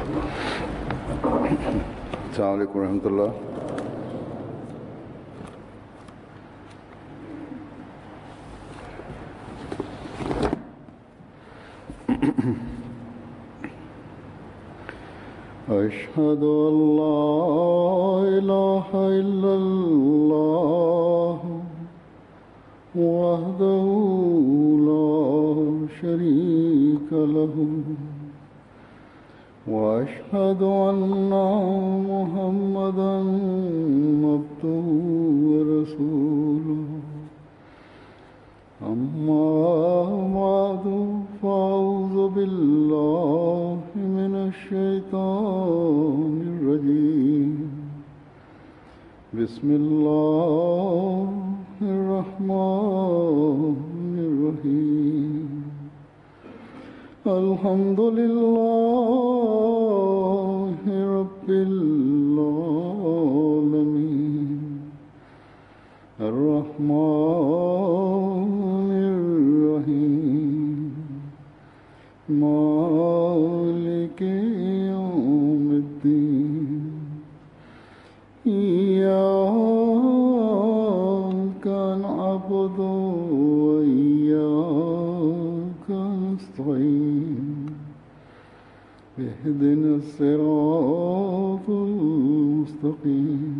السلام عليكم ورحمة الله أشهد أن لا إله إلا الله وحده لا شريك له وأشهد أن محمدا عبده ورسوله أما بعد فأعوذ بالله من الشيطان الرجيم بسم الله الرحمن الرحيم الحمد لله رب العالمين الرحمن الرحيم مالك يوم الدين إياك نعبد وإياك نستعين اهدنا الصراط المستقيم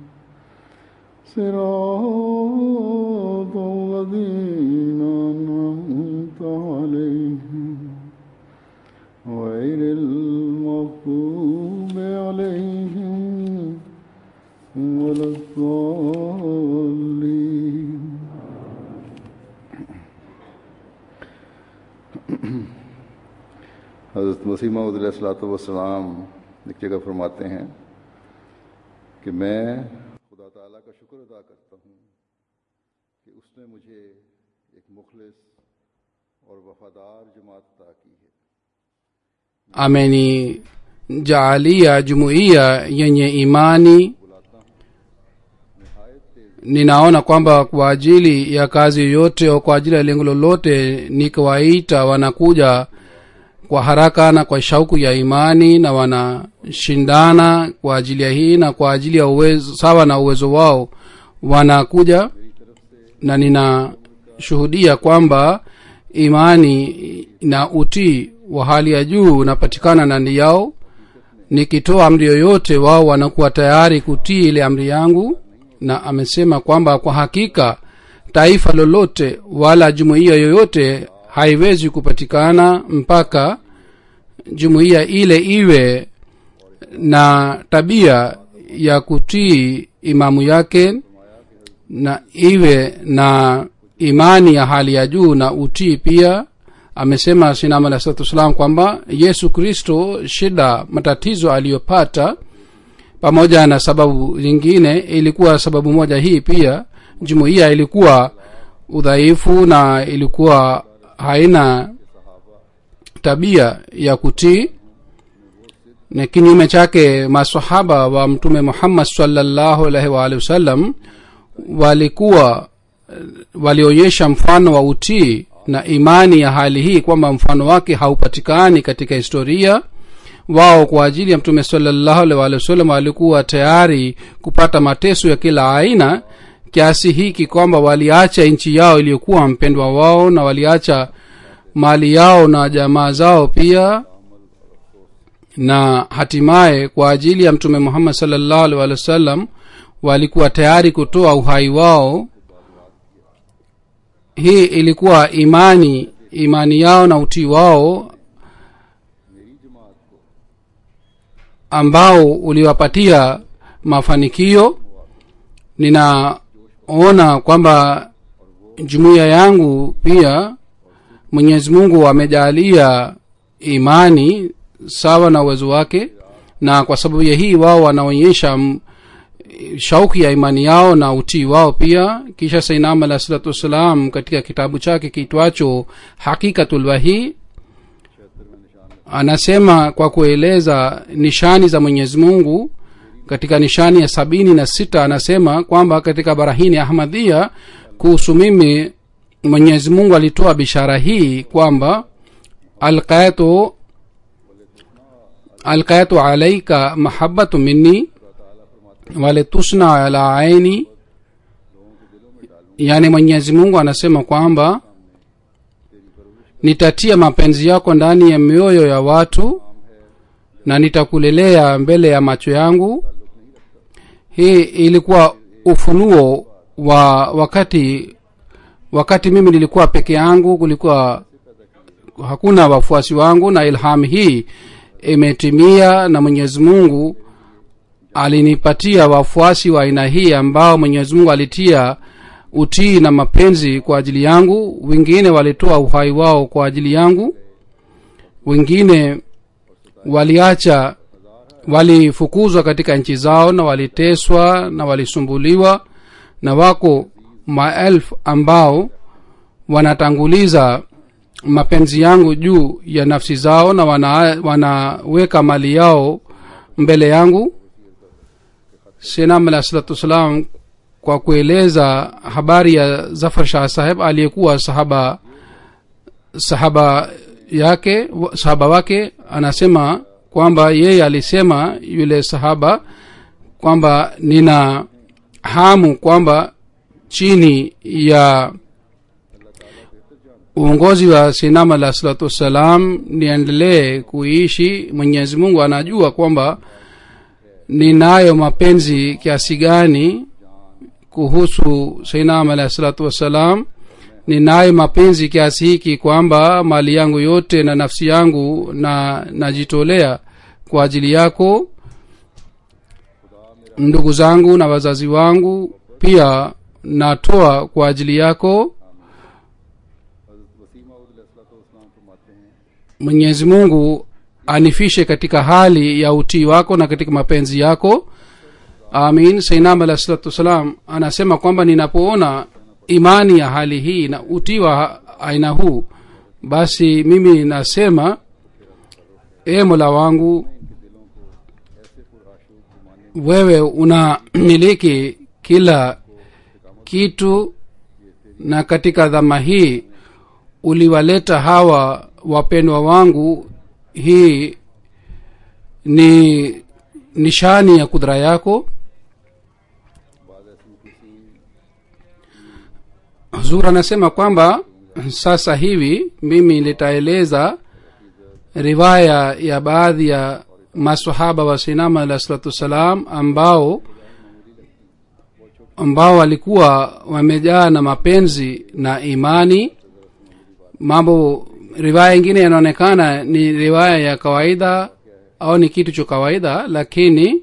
صراط الذين أنعمت عليهم غير المغضوب عليهم ولا الضالين हज़रत मसीह वसलाम एक जगह फरमाते हैं कि मैं खुदा ताला का शुक्र अदा करता हूँ कि उसने मुझे एक मुखलिस और वफादार जमात अता की है amenijaalia jumuiya yenye imani ninaona kwamba kwa ajili ya kazi yoyote au kwa ajili ya lengo lolote nikiwaita wanakuja kwa haraka na kwa shauku ya imani na wanashindana kwa ajili ya hii na kwa ajili ya uwezo sawa na uwezo wao wanakuja na ninashuhudia kwamba imani na utii wa hali ya juu unapatikana ndani yao nikitoa amri yoyote wao wanakuwa tayari kutii ile amri yangu na amesema kwamba kwa hakika taifa lolote wala jumuiya yoyote haiwezi kupatikana mpaka jumuiya ile iwe na tabia ya kutii imamu yake na iwe na imani ya hali ya juu na utii pia amesema sinam alah salatu wassalam kwamba yesu kristo shida matatizo aliyopata pamoja na sababu zingine ilikuwa sababu moja hii pia jumuiya ilikuwa udhaifu na ilikuwa haina tabia ya kutii na kinyume chake masahaba wa mtume muhammad salllahu alaihi waalihi wasallam walikuwa walionyesha mfano wa utii na imani ya hali hii kwamba mfano wake haupatikani katika historia wao kwa ajili ya mtume salallahu alaihi waalihi wasallam walikuwa tayari kupata mateso ya kila aina kiasi hiki kwamba waliacha nchi yao iliyokuwa mpendwa wao na waliacha mali yao na jamaa zao pia na hatimaye kwa ajili ya mtume muhammad salllahu alih walih wasallam walikuwa tayari kutoa uhai wao hii ilikuwa imani imani yao na utii wao ambao uliwapatia mafanikio ninaona kwamba jumuiya yangu pia mwenyezi mungu amejaalia imani sawa na uwezo wake na kwa sababu ya hii wao wanaonyesha shauki ya imani yao na utii wao pia kisha sainam alah salatu wassalam katika kitabu chake kiitwacho hakikatulwahi anasema kwa kueleza nishani za mwenyezi mungu katika nishani ya sabini na sita anasema kwamba katika barahini ahmadhia kuhusu mimi mwenyezi mungu alitoa bishara hii kwamba alqaitu alkaitu alaika mahabatu minni wale tusna ala aini yaani mwenyezi mungu anasema kwamba nitatia mapenzi yako ndani ya mioyo ya watu na nitakulelea mbele ya macho yangu hii ilikuwa ufunuo wa wakati wakati mimi nilikuwa peke yangu kulikuwa hakuna wafuasi wangu na ilham hii imetimia na mwenyezi mungu alinipatia wafuasi wa aina hii ambao mwenyezi mungu alitia utii na mapenzi kwa ajili yangu wengine walitoa uhai wao kwa ajili yangu wengine waliacha walifukuzwa katika nchi zao na waliteswa na walisumbuliwa na wako maelfu ambao wanatanguliza mapenzi yangu juu ya nafsi zao na wana, wanaweka mali yao mbele yangu senam alah salatu wassalam kwa kueleza habari ya zafar shah saheb aliyekuwa sahaba sahaba yake sahaba wake anasema kwamba yeye alisema yule sahaba kwamba nina hamu kwamba chini ya uongozi wa sinam alah salatu wassalam niendelee kuishi mwenyezi mungu anajua kwamba ninayo mapenzi kiasi gani kuhusu sainam alah salatu wassalam ninayo mapenzi kiasi hiki kwamba mali yangu yote na nafsi yangu na najitolea kwa ajili yako ndugu zangu na wazazi wangu pia natoa kwa ajili yako mwenyezi mungu anifishe katika hali ya utii wako na katika mapenzi yako amin sainam alah salatu wassalam anasema kwamba ninapoona imani ya hali hii na utii wa aina huu basi mimi nasema e mola wangu wewe unamiliki kila kitu na katika dhama hii uliwaleta hawa wapendwa wangu hii ni nishani ya kudra yako huzur anasema kwamba sasa hivi mimi nitaeleza riwaya ya baadhi ya masahaba wa sinama alah salatu wassalam ambao ambao walikuwa wamejaa na mapenzi na imani mambo riwaya ingine yanaonekana ni riwaya ya kawaida au ni kitu cha kawaida lakini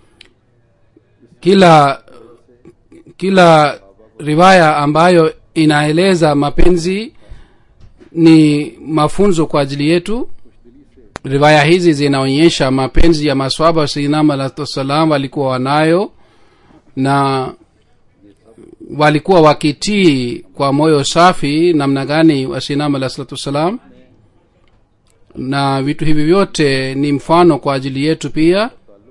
kila kila riwaya ambayo inaeleza mapenzi ni mafunzo kwa ajili yetu riwaya hizi zinaonyesha mapenzi ya maswaba wa sainam alahsalam walikuwa wanayo na walikuwa wakitii kwa moyo safi namna gani wasinam alah salatu wassalam na vitu hivi vyote ni mfano kwa ajili yetu pia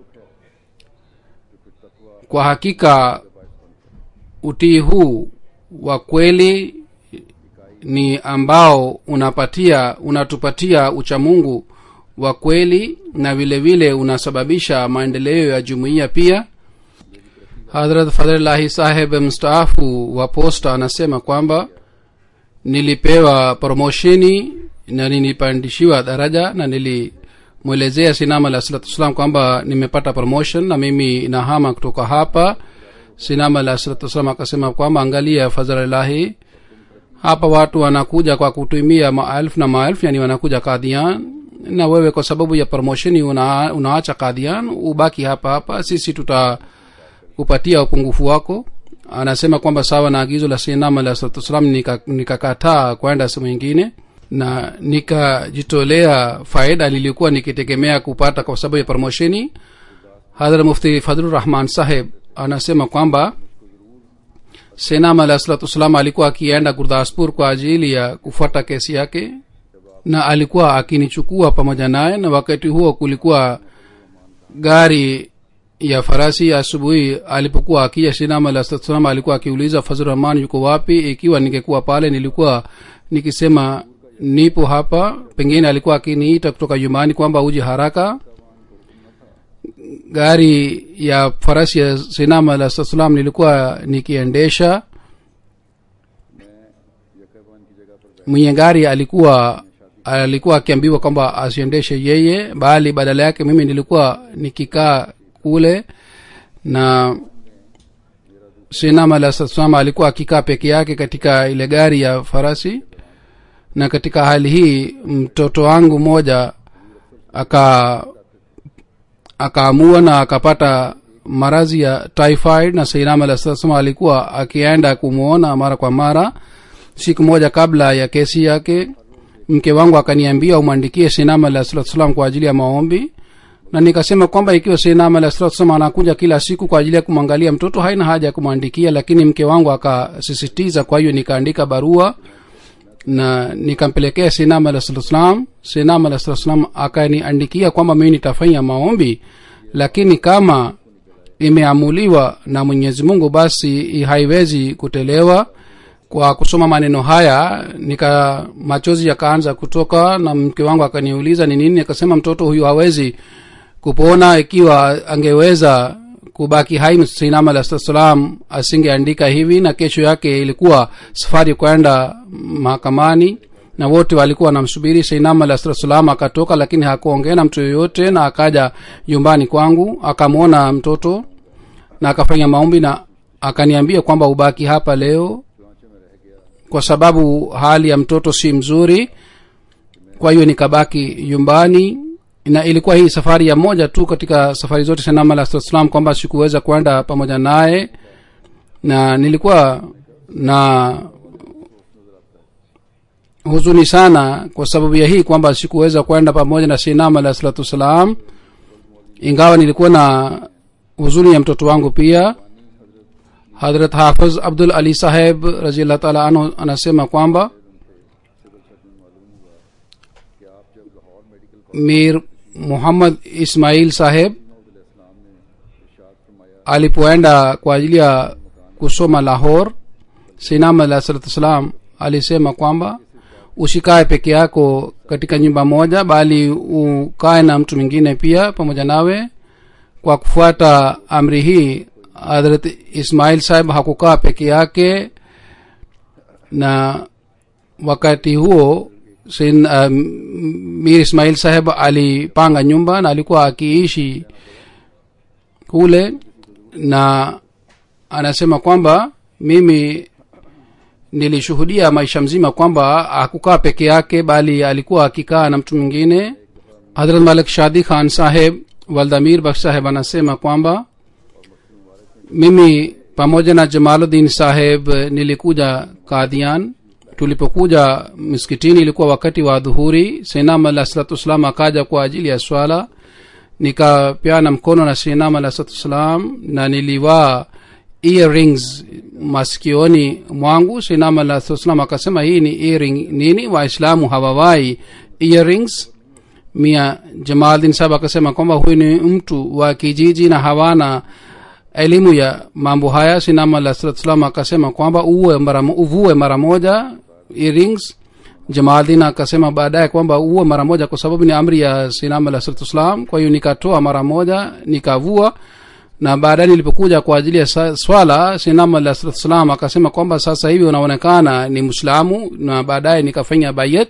kwa hakika utii huu wa kweli ni ambao unapatia unatupatia uchamungu wa kweli na vile vile unasababisha maendeleo ya jumuiya pia hadrat fadlillahi saheb mstaafu wa posta anasema kwamba nilipewa promosheni na nilipandishiwa daraja na nilimwelezea sinam alah salatu wassalam kwamba nimepata promotion na mimi nahama kutoka hapa sinam alah salatu wassalam akasema kwamba angalia fadhlillahi hapa watu wanakuja kwa kutumia maelfu na maelfu yani wanakuja kadhian na wewe kwa sababu ya promosheni una, unaacha kadhian ubaki hapa hapa sisi tuta kupatia upungufu wako anasema kwamba sawa na agizo la sinam alah salatu wassalam nikakataa nika kwenda sehemu ingine na nikajitolea faida nilikuwa nikitegemea kupata kwa sababu ya promosheni hadhra mufti fadlurahman saheb anasema kwamba senam alah salatu wassalam alikuwa akienda gurdaspur kwa ajili ya kufuata kesi yake na alikuwa akinichukua pamoja naye na wakati huo kulikuwa gari ya farasi asubuhi alipokuwa akija sinam alah salatu wassalam alikuwa akiuliza fazlurahman yuko wapi ikiwa ningekuwa pale nilikuwa nikisema nipo hapa pengine alikuwa akiniita kutoka nyumbani kwamba uje haraka gari ya farasi ya sinam alah salam nilikuwa nikiendesha यकबान की जगह पर mwenye gari alikuwa alikuwa akiambiwa kwamba asiendeshe yeye bali badala yake mimi nilikuwa nikikaa kule na sinam alah salam alikuwa akikaa peke yake katika ile gari ya farasi na katika hali hii mtoto wangu mmoja aka akaamua na akapata maradhi ya typhoid na sainam alah salam alikuwa akienda kumwona mara kwa mara siku moja kabla ya kesi yake mke wangu akaniambia umwandikie sinam alah salatu salam kwa ajili ya maombi na nikasema kwamba ikiwa sinam alah salatu salam anakuja kila siku kwa ajili ya kumwangalia mtoto haina haja ya kumwandikia lakini mke wangu akasisitiza kwa hiyo nikaandika barua na nikampelekea sinam alah salatu salam sinam alah salatu salam akaniandikia kwamba mimi nitafanya maombi lakini kama imeamuliwa na mwenyezi mungu basi haiwezi kutelewa kwa kusoma maneno haya nika machozi yakaanza kutoka na mke wangu akaniuliza ni nini akasema mtoto huyu hawezi kupona ikiwa angeweza kubaki hai sinam alah salam asingeandika hivi na kesho yake ilikuwa safari kwenda mahakamani na wote walikuwa wanamsubiri sinam alah salam akatoka lakini hakuongea na mtu yoyote na akaja nyumbani kwangu akamwona mtoto na akafanya maombi na akaniambia kwamba ubaki hapa leo kwa sababu hali ya mtoto si mzuri kwa hiyo nikabaki nyumbani na ilikuwa hii safari ya moja tu katika safari zote sanam alah salam kwamba sikuweza kwenda pamoja naye na nilikuwa na huzuni sana kwa sababu ya hii kwamba sikuweza kwenda pamoja na sinam alah salatu wassalam ingawa nilikuwa na huzuni ya mtoto wangu pia hadrat hafiz abdul ali saheb raziallah taala anhu anasema kwamba mir muhammad ismail saheb alipoenda kwa ajili ya kusoma lahor sinam alah salatu wassalam alisema kwamba usikae peke yako katika nyumba moja bali ukae na mtu mwingine pia pamoja nawe kwa kufuata amri hii hadrat ismail sahib hakukaa peke yake na wakati huo sin, uh, mir ismail saheb alipanga nyumba na alikuwa akiishi kule na anasema kwamba mimi nilishuhudia maisha mzima kwamba hakukaa peke yake bali alikuwa akikaa na mtu mwingine hadrat malik shadi khan saheb waldamir baksh saheb anasema kwamba mimi pamoja na jamaluddin saheb nilikuja kadhian tulipokuja msikitini ilikuwa wakati wa dhuhuri senam alah salatu wassalam akaja kwa ajili ya swala nikapeana mkono na senam alah salatu wassalam na nilivaa earrings masikioni mwangu senam alah salatu wassalam akasema hii ni earring nini waislamu hawawai earrings mia jamaldin sahab akasema kwamba huyu ni mtu wa kijiji na hawana elimu ya mambo haya sinam alah salatu salam akasema kwamba uwe mara, uvue mara moja earrings jamaldin akasema baadaye kwamba uwe mara moja kwa sababu ni amri ya sinam alah salatu salam kwa hiyo nikatoa mara moja nikavua na baadaye nilipokuja kwa ajili ya swala sinam alah salatu salam akasema kwamba sasa hivi unaonekana ni mwislamu na baadaye nikafanya bayet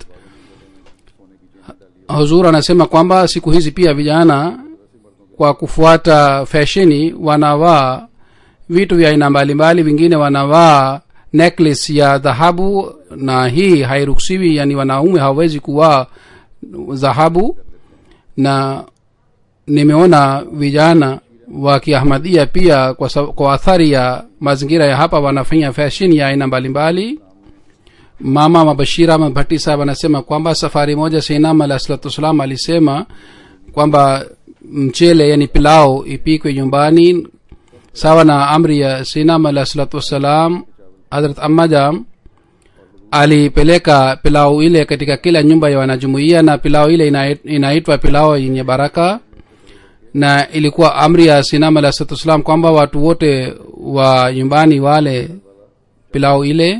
huzur anasema kwamba siku hizi pia vijana kwa kufuata fasheni wanavaa vitu vya aina mbalimbali vingine wanavaa necklace ya dhahabu na hii hairuhusiwi yani wanaume hawawezi kuvaa dhahabu na nimeona vijana wa kiahmadia pia kwa, kwa athari ya mazingira ya hapa wanafanya fashion ya aina mbalimbali mama mabashira mabhati sahab anasema kwamba safari moja seinam alah salatu wassalam alisema kwamba mchele yani pilau ipikwe nyumbani sawa na amri ya sinam alah salatu wassalam hadrat ammajam alipeleka pilau ile katika kila nyumba ya wanajumuia na pilau ile inaitwa pilau yenye baraka na ilikuwa amri ya sinam alah salatu wassalam kwamba watu wote wa nyumbani wale pilau ile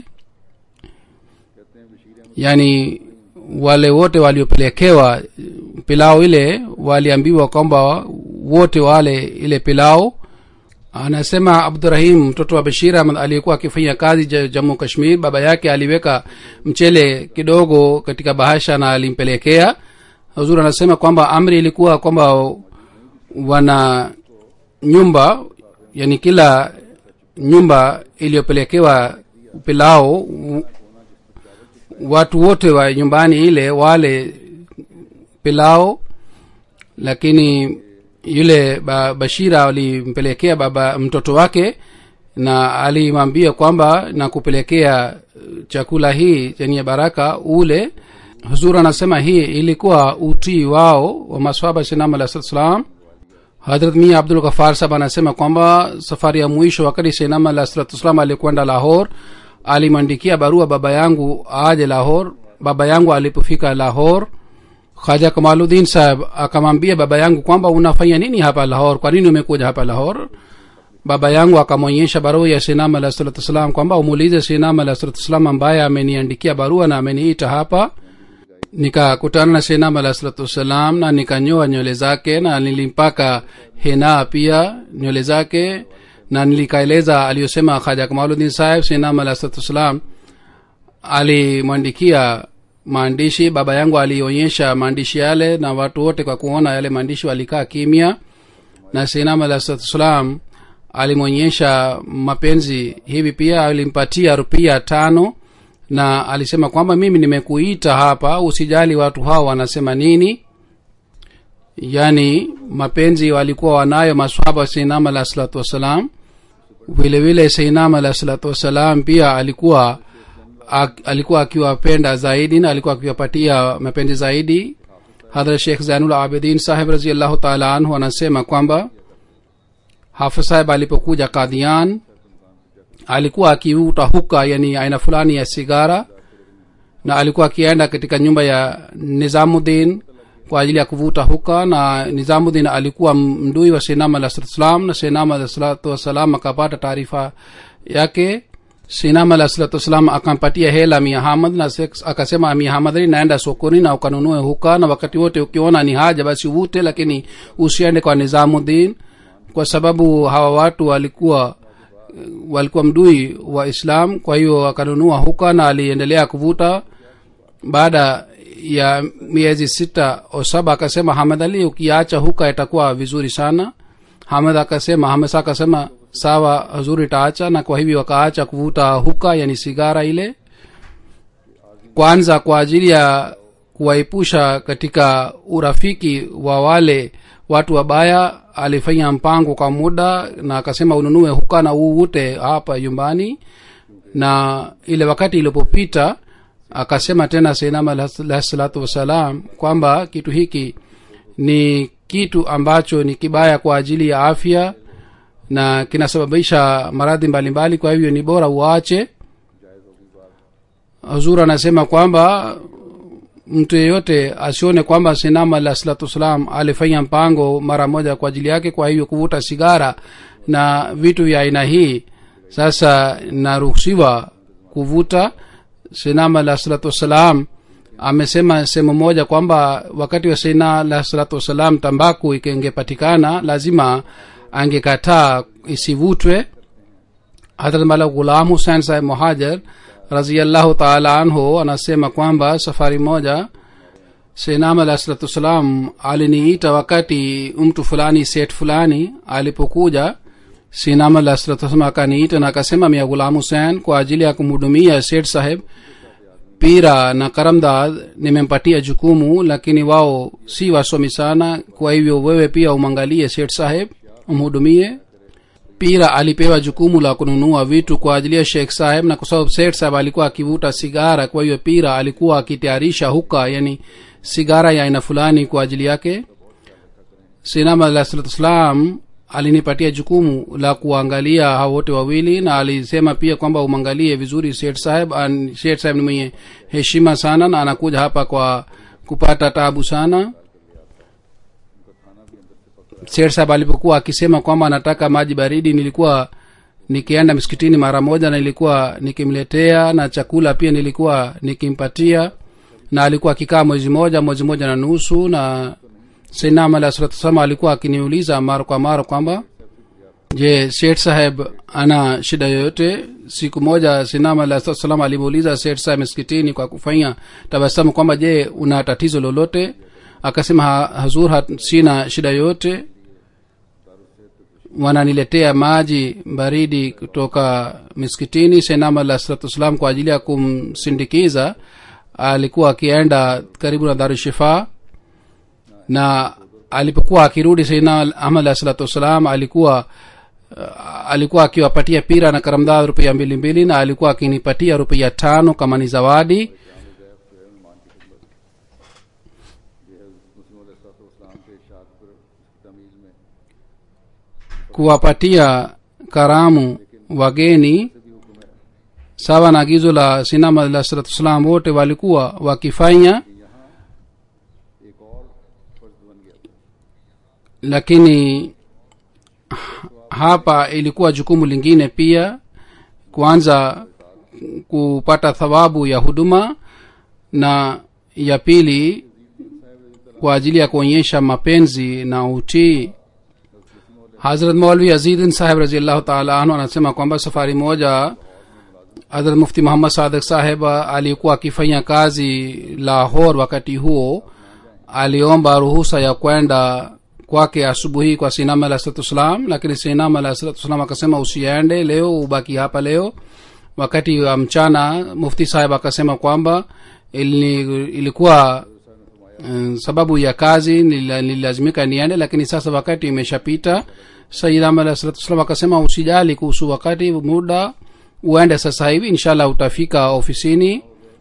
yani wale wote waliopelekewa pilau ile waliambiwa kwamba wote wale ile pilau anasema abdurahim mtoto wa bashir ahmad aliyekuwa akifanya kazi ja- jammu kashmir baba yake aliweka mchele kidogo katika bahasha na alimpelekea huzuri anasema kwamba amri ilikuwa kwamba wana nyumba yani kila nyumba iliyopelekewa pilao w- watu wote wa nyumbani ile wale pilao lakini yule ba, bashira alimpelekea baba mtoto wake na alimwambia kwamba na kupelekea eh, chakula hii chenye baraka ule huzur anasema hii ilikuwa utii wao wa maswaba sinam alah salam hadrat mia abdul ghafar sahab anasema kwamba safari ya mwisho wakati sinam alah salam alikwenda lahor alimwandikia barua baba yangu aje lahor baba yangu alipofika lahor khaja kamaludin sahab akamwambia baba yangu kwamba unafanya nini hapa lahor kwa nini umekuja hapa lahor baba yangu akamwonyesha barua ya sinam alah salatu wassalam kwamba umuulize sinam alah salatu wassalam ambaye ameniandikia barua na ameniita hapa nikakutana na sinam alah salatu wassalam na nikanyoa nywele zake na nilimpaka hena pia nywele zake na nilikaeleza aliyosema khaja kamaludin saheb sinam alah salatu wassalam alimwandikia maandishi baba yangu alionyesha maandishi yale na watu wote kwa kuona yale maandishi walikaa kimya na sinam alah salatu wassalam alimwonyesha mapenzi hivi pia alimpatia rupia tano na alisema kwamba mimi nimekuita hapa usijali watu hao wanasema nini yaani mapenzi walikuwa wanayo maswahaba wa seinam alah salatu wassalam vile vile seinam alah salatu wassalam pia alikuwa ak, alikuwa akiwapenda zaidi na alikuwa akiwapatia mapenzi zaidi hadhrat shekh zainul abidin saheb raziallahu taala anhu anasema kwamba hafiz saheb alipokuja kadhian alikuwa akivuta huka yani aina fulani ya sigara na alikuwa akienda katika nyumba ya nizamuddin kwa ajili ya kuvuta huka na nizamuddin alikuwa mdui wa sinam alah salatu wassalam na sinam alah salatu wassalam akapata taarifa yake sinam alah salatu wassalam akampatia hela mia hamad na sek- akasema mia hamadri naenda sokoni na ukanunue huka na wakati wote ukiona ni haja basi uvute lakini usiende kwa nizamuddin kwa sababu hawa watu walikuwa walikuwa mdui wa islam kwa hiyo akanunua huka na aliendelea kuvuta baada ya miezi sita au saba akasema hamad ali ukiacha huka itakuwa vizuri sana hamad akasema hamesa akasema sawa hazuri itaacha na kwa hivyo akaacha kuvuta huka yani sigara ile kwanza kwa ajili ya kuwaepusha katika urafiki wa wale watu wabaya alifanya mpango kwa muda na akasema ununue huka na uute hapa nyumbani na ile wakati ilipopita akasema tena seinam alahi salatu wassalam kwamba kitu hiki ni kitu ambacho ni kibaya kwa ajili ya afya na kinasababisha maradhi mbalimbali kwa hivyo ni bora uache huzur anasema kwamba mtu yeyote asione kwamba sinama alah salatu wassalam alifanya mpango mara moja kwa ajili yake kwa hivyo kuvuta sigara na vitu vya aina hii sasa naruhusiwa kuvuta sinama alah salatu wassalam amesema sehemu moja kwamba wakati wa sina alah salatu wassalam tambaku ikengepatikana lazima angekataa isivutwe hadrat mala ghulam husein saheb muhajar raziallahu taala anhu anasema kwamba safari moja senam alah salatu wassalam aliniita wakati mtu fulani set fulani alipokuja sinam alah salatu wassalam akaniita na akasema mia ghulam husein kwa ajili ya kumhudumia set saheb pira na karamdad nimempatia jukumu lakini wao si wasomi sana kwa hivyo wewe pia umwangalie set saheb umhudumie pira alipewa jukumu la kununua vitu kwa ajili ya sheikh saheb na kwa sababu sheikh saheb alikuwa akivuta sigara kwa hiyo pira alikuwa akitayarisha huka yani sigara ya aina fulani kwa ajili yake sinam alah salatu wassalam alinipatia jukumu la kuangalia hao wote wawili na alisema pia kwamba umwangalie vizuri sheikh saheb An- sheikh saheb ni mwenye heshima sana na anakuja hapa kwa kupata tabu sana sher sahab alipokuwa akisema kwamba anataka maji baridi nilikuwa nikienda msikitini mara moja na nilikuwa nikimletea na chakula pia nilikuwa nikimpatia na alikuwa akikaa mwezi moja mwezi moja na nusu na sainam alah salatu wassalam alikuwa akiniuliza mara kwa mara kwamba je seth saheb ana shida yoyote siku moja sinam alah salatu wassalam alimuuliza seth saheb msikitini kwa kufanya tabasamu kwamba je una tatizo lolote akasema "Ha- hazur hat, sina shida yoyote wananiletea maji baridi kutoka miskitini senam alah salatu wassalam kwa ajili ya kumsindikiza alikuwa akienda karibu na darushifaa na alipokuwa akirudi saidna ahmad alah salatu wassalam alikuwa uh, alikuwa akiwapatia pira na karamdad rupia mbili mbili na alikuwa akinipatia rupia tano kama ni zawadi इस्लाम के इशाद पर इसकी तमीज़ में kuwapatia karamu wageni sawa na agizo la sinam alah salatu wassalam wote walikuwa wakifanya एक और फर्ज बन गया था lakini hapa ilikuwa jukumu lingine pia kwanza kupata thawabu ya huduma na ya pili kwa ajili ya kuonyesha mapenzi na utii hazrat maulvi azidin saheb raziallahu taala anhu anasema kwamba safari moja hazrat mufti muhammad sadik saheb alikuwa akifanya kazi lahor wakati huo aliomba ruhusa ya kwenda kwake asubuhi kwa sinam alah salatu wassalam lakini sinam alah salatu wassalam akasema usiende leo ubaki hapa leo wakati wa mchana mufti saheb akasema kwamba ili, ilikuwa mm, sababu ya kazi nila- nililazimika niende lakini sasa wakati imeshapita sayidam alah salatu wassalam akasema usijali kuhusu wakati muda uende sasa hivi inshallah utafika ofisini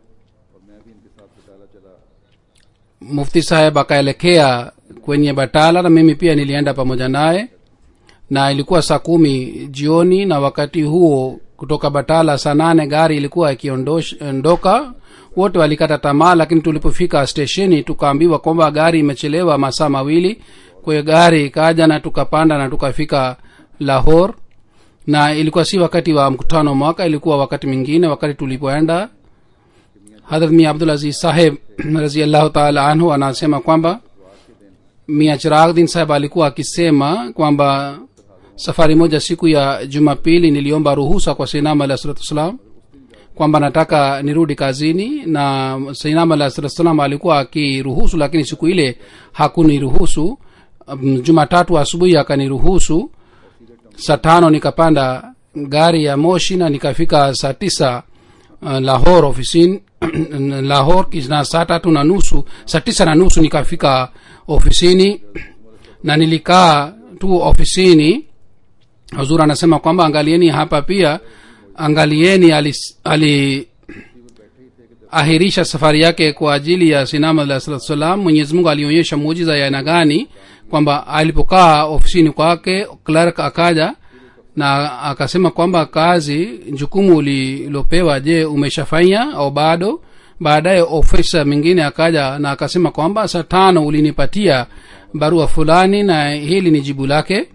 mufti saheb akaelekea kwenye batala na mimi pia nilienda pamoja naye na ilikuwa saa kumi jioni na wakati huo kutoka batala saa nane gari ilikuwa ikiondoka wote walikata tamaa lakini tulipofika stesheni tukaambiwa kwamba gari imechelewa masaa mawili kwa hiyo gari ikaja na tukapanda na tukafika lahor na ilikuwa si wakati wa mkutano wa mwaka ilikuwa wakati mwingine wakati tulipoenda hadrat mia abdul aziz saheb raziallahu taala anhu anasema kwamba mia chiragdin saheb alikuwa akisema kwamba safari moja siku ya jumapili niliomba ruhusa kwa seinam alah salatu wassalam kwamba nataka nirudi kazini na seinam alah salatu wassalam alikuwa akiruhusu lakini siku ile hakuniruhusu Um, jumatatu asubuhi akaniruhusu saa tano nikapanda gari ya moshi na nikafika saa tisa uh, lahor ofisini lahor na saa tatu na nusu saa tisa na nusu nikafika ofisini na nilikaa tu ofisini huzur anasema kwamba angalieni hapa pia angalieni alis- ali ahirisha safari yake kwa ajili ya sinama alah salatu salam mwenyezi mungu alionyesha muujiza ya aina gani kwamba alipokaa ofisini kwake clerk akaja na akasema kwamba kazi jukumu ulilopewa je umeshafanya au bado baadaye ofisa mwingine akaja na akasema kwamba saa tano ulinipatia barua fulani na hili ni jibu lake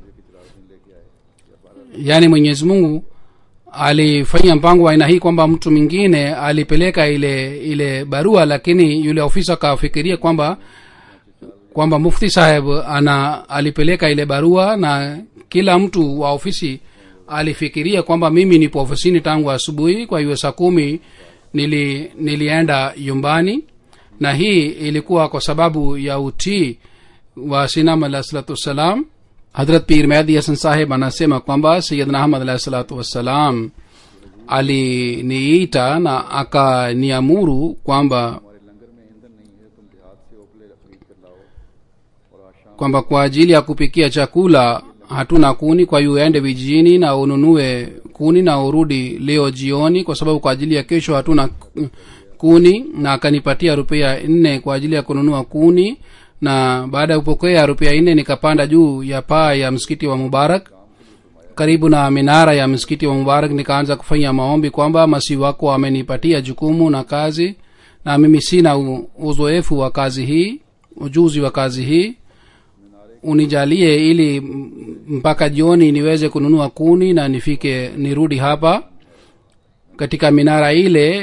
yaani mwenyezi mungu alifanya mpango wa aina hii kwamba mtu mwingine alipeleka ile ile barua lakini yule ofisa akafikiria kwamba kwamba mufti saheb ana alipeleka ile barua na kila mtu wa ofisi alifikiria kwamba mimi nipo ofisini tangu asubuhi kwa hiyo saa kumi nili, nilienda yumbani na hii ilikuwa kwa sababu ya utii wa sinam alah salatu wassalam hadrat pir mehdi hasan saheb anasema kwamba sayidna ahmad alahi salatu wassalam aliniita na akaniamuru kwamba kwamba kwa ajili ya kupikia chakula hatuna kuni kwa hiyo uende vijijini na ununue kuni na urudi leo jioni kwa sababu kwa ajili ya kesho hatuna kuni na akanipatia rupia nne kwa ajili ya kununua kuni na baada ya kupokea rupia nne nikapanda juu ya paa ya msikiti wa mubarak karibu na minara ya msikiti wa mubarak nikaanza kufanya maombi kwamba masi wako amenipatia jukumu na kazi na mimi sina u- uzoefu wa kazi hii ujuzi wa kazi hii unijalie ili m- mpaka jioni niweze kununua kuni na nifike nirudi hapa katika minara ile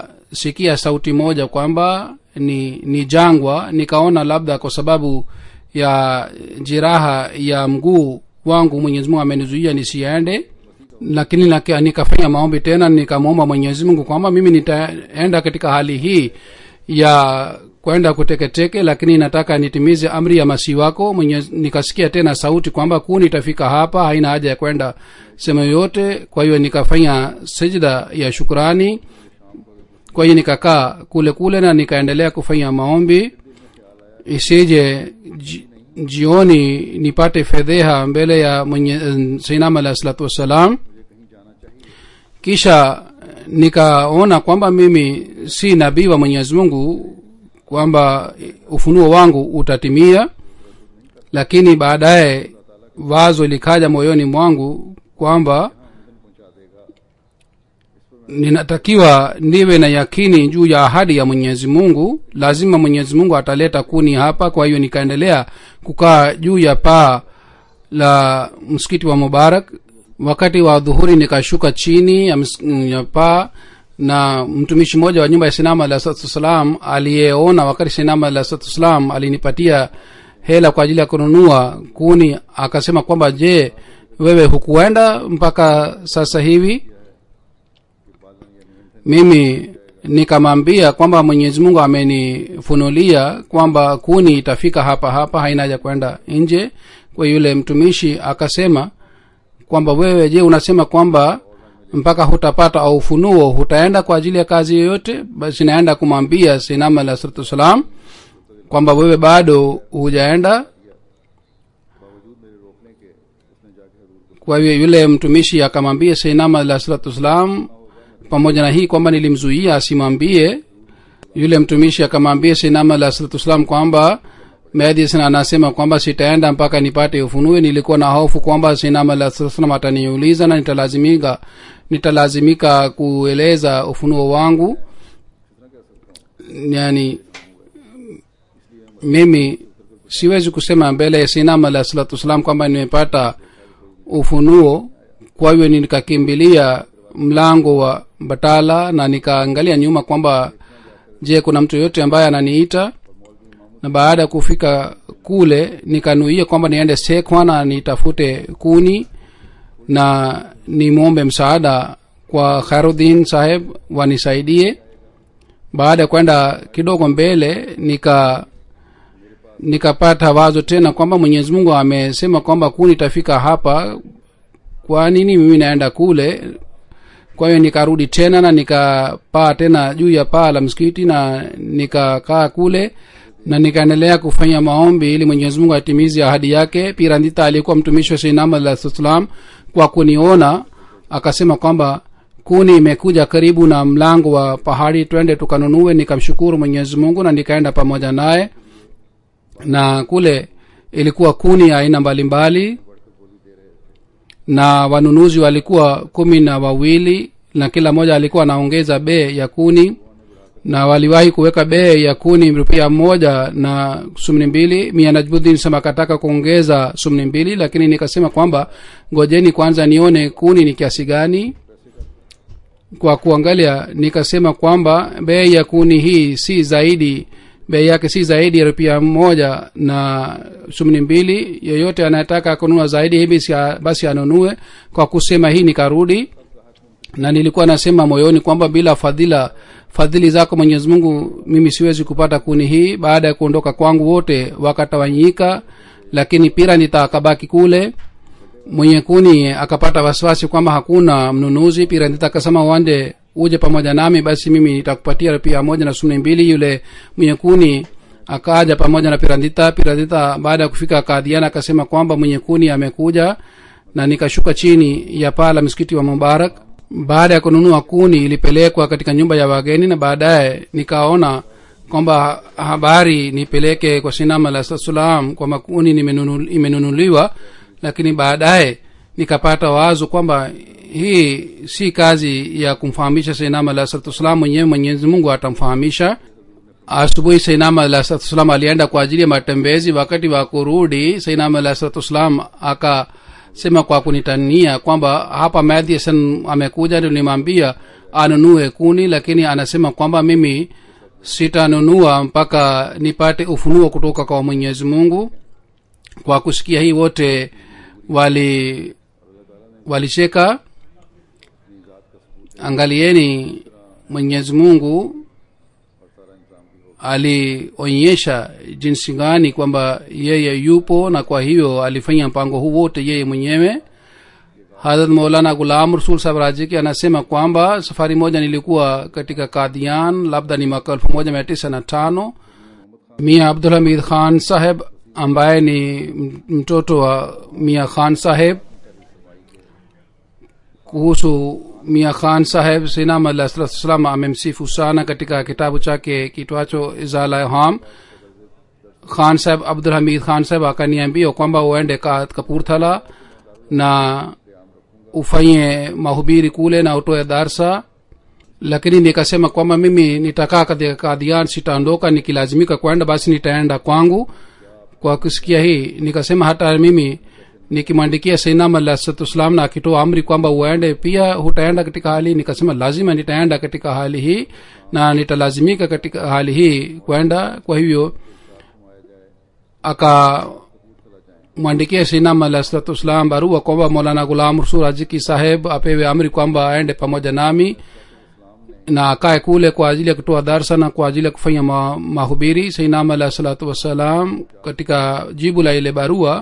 nikasikia sauti moja kwamba ni ni jangwa nikaona labda kwa sababu ya jiraha ya mguu wangu mwenyezi mungu amenizuia nisiende lakini naka- nikafanya maombi tena nikamwomba mwenyezi mungu kwamba mimi nitaenda katika hali hii ya kwenda kuteketeke lakini nataka nitimize amri ya masii wako Mwenyezi, nikasikia tena sauti kwamba kuni itafika hapa haina haja ya kwenda sehemu yoyote kwa hiyo nikafanya sijda ya shukrani kwa hiyo nikakaa kule kule na nikaendelea kufanya maombi isije ji, jioni nipate fedheha mbele ya mwenye sainam alahi salatu wassalam kisha nikaona kwamba mimi si nabii wa mwenyezi mungu kwamba ufunuo wangu utatimia lakini baadaye wazo likaja moyoni mwangu kwamba ninatakiwa niwe na yakini juu ya ahadi ya mwenyezi mungu lazima mwenyezi mungu ataleta kuni hapa kwa hiyo nikaendelea kukaa juu ya paa la msikiti wa mubarak wakati wa dhuhuri nikashuka chini ya, ms- ya paa na mtumishi mmoja wa nyumba ya sinama alah salatu wassalam aliyeona wakati sinama alah salatu wassalam alinipatia hela kwa ajili ya kununua kuni akasema kwamba je wewe hukuenda mpaka sasa hivi mimi nikamwambia kwamba mwenyezi mungu amenifunulia kwamba kuni itafika hapa hapa haina haja kwenda nje kwa yule mtumishi akasema kwamba wewe je unasema kwamba mpaka hutapata au ufunuo hutaenda kwa ajili ya kazi yoyote basi naenda kumwambia sinama alah salatu wassalam kwamba wewe bado hujaenda kwa hiyo yule mtumishi akamwambia seinama alah salatu wassalam pamoja na hii kwamba nilimzuia asimwambie yule mtumishi akamwambia seinama alah salatu wassalam kwamba medicine anasema kwamba sitaenda mpaka nipate ufunue nilikuwa na hofu kwamba sinama alah salatu wassalam ataniuliza na nitalazimika nitalazimika kueleza ufunuo wangu yani mimi siwezi kusema mbele ya sinama alah salatu wassalam kwamba nimepata ufunuo kwa hivyo nikakimbilia mlango wa batala na nikaangalia nyuma kwamba je kuna mtu yoyote ambaye ananiita na baada ya kufika kule nikanuia kwamba niende sekwa na nitafute kuni na nimwombe msaada kwa khairudin saheb wanisaidie baada ya kwenda kidogo mbele nika nikapata wazo tena kwamba mwenyezi mungu amesema kwamba kuni itafika hapa kwa nini mimi naenda kule kwa hiyo nikarudi tena na nikapaa tena juu ya paa la msikiti na nikakaa kule na nikaendelea kufanya maombi ili mwenyezi mungu atimizi ahadi yake pirandita aliyekuwa mtumishi wa seinama alah salam kwa kuniona akasema kwamba kuni imekuja karibu na mlango wa pahari twende tukanunue nikamshukuru mwenyezi mungu na nikaenda pamoja naye na kule ilikuwa kuni ya aina mbalimbali na wanunuzi walikuwa kumi na wawili na kila mmoja alikuwa anaongeza bei ya kuni na waliwahi kuweka bei ya kuni rupia moja na sumni mbili mia najbudin sema akataka kuongeza sumni mbili lakini nikasema kwamba ngojeni kwanza nione kuni ni kiasi gani kwa kuangalia nikasema kwamba bei ya kuni hii si zaidi bei yake si zaidi ya rupia moja na sumni mbili yeyote anayetaka kununua zaidi hivi basi anunue kwa kusema hii nikarudi na nilikuwa nasema moyoni kwamba bila fadhila fadhili zako mwenyezi mungu mimi siwezi kupata kuni hii baada ya kuondoka kwangu wote wakatawanyika lakini pira nitakabaki kule mwenye kuni akapata wasiwasi kwamba hakuna mnunuzi pira nitakasema wande uje pamoja nami basi mimi nitakupatia pia moja na sumni mbili yule mwenye kuni akaja pamoja na pirandita pirandita baada ya kufika kadhiana akasema kwamba mwenye kuni amekuja na nikashuka chini ya paa la msikiti wa mubarak baada ya kununua kuni ilipelekwa katika nyumba ya wageni na baadaye nikaona kwamba habari nipeleke kwa sinama la salam kwamba kuni imenunuliwa lakini baadaye nikapata wazo kwamba hii si kazi ya kumfahamisha sainama alah salatu wassalam mwenyewe mwenyezi mungu atamfahamisha asubuhi sainama alah salatu wassalam alienda kwa ajili ya matembezi wakati wa kurudi sainama alah salatu wassalam akasema kwa kunitania kwamba hapa madhiasan amekuja ndio nimwambia anunue kuni lakini anasema kwamba mimi sitanunua mpaka nipate ufunuo kutoka kwa mwenyezi mungu kwa kusikia hii wote wali walicheka angalieni mwenyezi mungu alionyesha jinsi gani kwamba yeye yupo na kwa hiyo alifanya mpango huu wote yeye mwenyewe hadrat maulana gulam rasul sahab rajiki anasema kwamba safari moja nilikuwa katika kadhian labda ni mwaka elfu moja mia tisa na tano mia abdulhamid khan saheb ambaye ni mtoto wa mia khan saheb kuhusu mia khan saheb sinam alah salatu wassalam amemsifu sana katika kitabu chake kitwacho izala ham khan saheb abdulhamid khan saheb akaniambia kwamba uende ka- kapurthala na ufanye mahubiri kule na utoe darsa lakini nikasema kwamba mimi nitakaa katika kadhian sitaondoka nikilazimika kwenda basi nitaenda kwangu kwa kusikia hii nikasema hata mimi nikimwandikia sainam alahsatussalam na akitoa amri kwamba uende pia hutaenda katika hali hii nikasema lazima nitaenda katika hali hii na nitalazimika katika hali hii kwenda kwa hivyo aka mwandikie sinam alahsatussalam barua kwamba molana gulam rasul ajiki saheb apewe amri kwamba aende pamoja nami na akae kule kwa ajili ya kutoa darsa na kwa ajili ya kufanya ma, mahubiri sainam alah salatu wassalam katika jibu la ile barua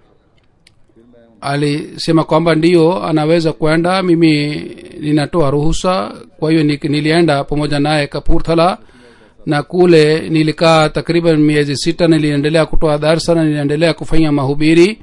alisema kwamba ndiyo anaweza kwenda mimi ninatoa ruhusa kwa hiyo ni- nilienda pamoja naye kapurthala na kule nilikaa takriban miezi sita niliendelea kutoa darsa na niliendelea kufanya mahubiri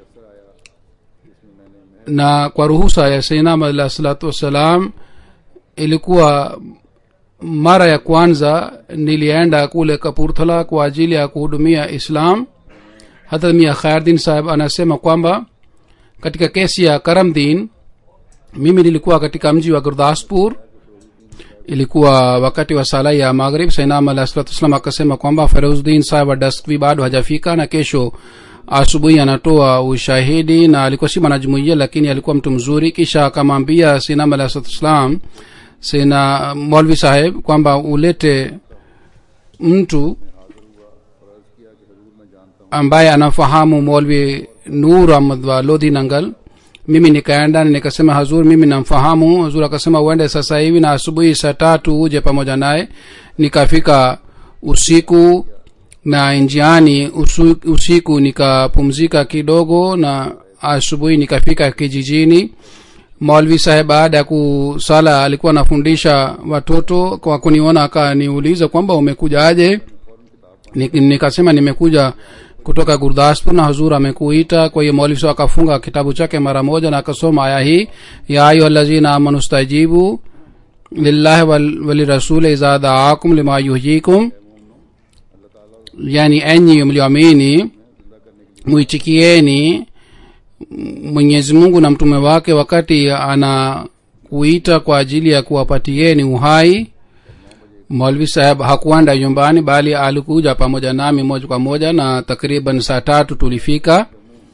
na kwa ruhusa ya sainam alah salatu wassalam ilikuwa mara ya kwanza nilienda kule kapurthala kwa ajili ya kuhudumia islam hata mia khairdin saheb anasema kwamba katika kesi ya karamdin mimi nilikuwa katika mji wa gurdaspur ilikuwa wakati wa sala ya maghrib sainam alah salatu wassalam akasema kwamba feruzdin saheb wa daskvi bado hajafika na kesho asubuhi anatoa ushahidi na alikuwa si mwanajumuia lakini alikuwa mtu mzuri kisha akamwambia sinam alah salatu wassalam sina molvi saheb kwamba ulete mtu ambaye anafahamu molvi nur ahmad wa lodhi nangal mimi nikaenda na nikasema hazur mimi namfahamu hazur akasema uende sasa hivi na asubuhi saa tatu uje pamoja naye nikafika usiku na njiani usu, usiku nikapumzika kidogo na asubuhi nikafika kijijini maulvi saheb baada ya kusala alikuwa anafundisha watoto kwa kuniona akaniuliza kwamba umekuja aje Nik- nikasema nimekuja kutoka gurdaspur na hazur amekuita kwa hiyo maulvi saheb akafunga kitabu chake mara moja na akasoma aya hii ya ayuha lazina amanu stajibu lillahi wal- walirasuli idha daakum lima yuhyikum yani enyi mlioamini muitikieni mwenyezi mungu na mtume wake wakati anakuita kwa ajili ya kuwapatieni uhai maulvi saheb hakuenda nyumbani bali alikuja pamoja nami moja kwa moja na takriban saa tatu tulifika